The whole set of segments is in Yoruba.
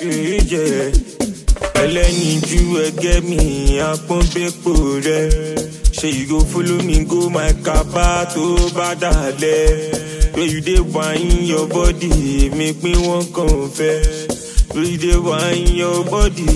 you, yeah. ẹlẹ́yinjú ẹgẹ́ mi àpọ́nbẹ́pọ̀ rẹ̀ ṣe you go follow me go my kaba tó bá dalẹ̀ where you dey whine your body make me wan confess where you dey whine your body.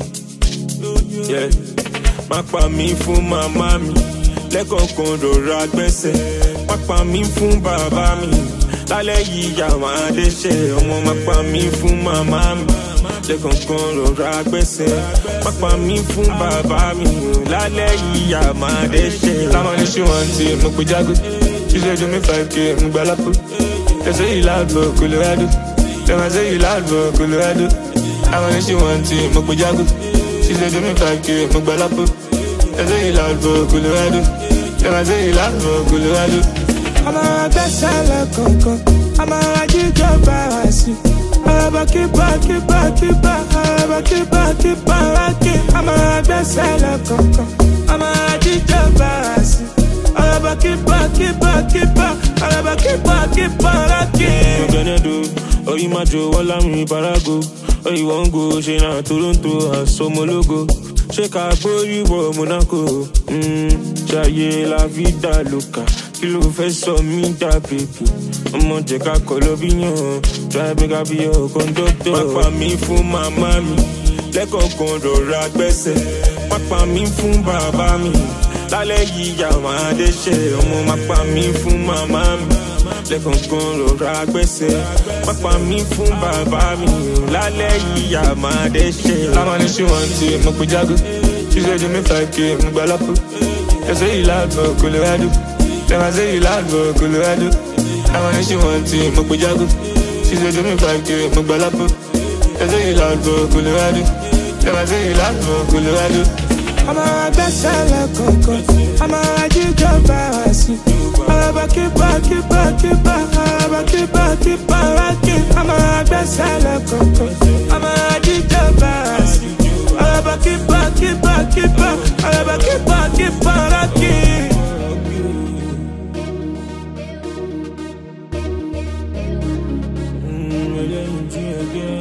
Yeah. má pa mí fún màmá mi lẹ́kọ̀ọ̀kan rọra gbẹ́sẹ̀ má pa mí fún bàbá mi lálẹ́ yìí yà máa dẹ́sẹ̀ ọmọ má pa mí fún màmá mi lẹ́kọ̀ọ̀kan rọra gbẹ́sẹ̀ má pa mí fún bàbá mi lálẹ́ yìí yà máa dẹ́sẹ̀. Táwọn ní ṣé wọ́n ti mo pe jágó. Ṣíṣe ju mi five k mo gba lápò. Ẹsẹ̀ yìí láàbò Colorado. Lẹ́wọ̀n ẹsẹ̀ yìí láàbò Colorado. Táwọn ní ṣé wọ́n ti mo pe jágó. Ṣíṣe ju mi five k mo gba lápò. Ẹsẹ̀ yìí láàbò Colorado. Lẹ́wọ̀n ẹsẹ̀ yìí láàbò Colorado. ọmọ agbẹ́sẹ̀ lẹ́kọ̀ọ̀kan ọmọ ajíjọ bára sí ọlọ́bà kíbà kíbà kíbà ọlọ́bà kíbà kíbà rákì ọmọ agbẹ́sẹ̀ lẹ́kọ̀ọ̀kan ọmọ ajíjọ bára sí ọlọ́bà kíbà kíbà kíbà ọlọ́bà kíbà kíbà rákì. Gbenedo, Oyimajo, Walami, Barago, Oyiwongo, Shena, Toronto, Asomologo. Ṣé ká gbórí wọ Monaco? Mm, Ṣayé la vida loca, kí ló fẹ́ sọ mí dà bèbí? Ọmọ jẹ́ ká kọ́ lọ bí yàn, drive me ká bí ọ̀ kọ́ńdọ́tọ̀. Má pa mí fún màmá mi, lẹ́kọ̀ọ̀kan rọra gbẹ́sẹ̀. Má pa mí fún bàbá mi, lálẹ́ yìí yà máa dẹ́sẹ̀. Ọmọ má pa mí fún màmá mi lẹ́kọ̀ọ̀kan rọra gbẹ́sẹ̀ pápá mi fún bàbá mi lálẹ́ yìí yà máa dẹ́sẹ̀. Táwọn ní ṣé wọ́n ti mo pe jágó. Ṣíṣe ju mi five k mo gba lápò. Ẹsẹ̀ yìí láàbò Colorado. Lẹ́wọ̀n ẹsẹ̀ yìí láàbò Colorado. Táwọn ní ṣé wọ́n ti mo pe jágó. Ṣíṣe ju mi five k mo gba lápò. Ẹsẹ̀ yìí láàbò Colorado. Lẹ́wọ̀n ẹsẹ̀ yìí láàbò Colorado. ọmọ agbẹ́sẹ̀ lẹ́kọ̀ọ̀kan ọmọ ajíjọ bára sí ọlọ́bà kíbà kíbà kíbà ọlọ́bà kíbà kíbà rákì ọmọ agbẹ́sẹ̀ lẹ́kọ̀ọ̀kan ọmọ ajíjọ bára sí ọlọ́bà kíbà kíbà kíbà ọlọ́bà kíbà kíbà rákì. Mm, ẹlẹ́yinjú ẹgẹ́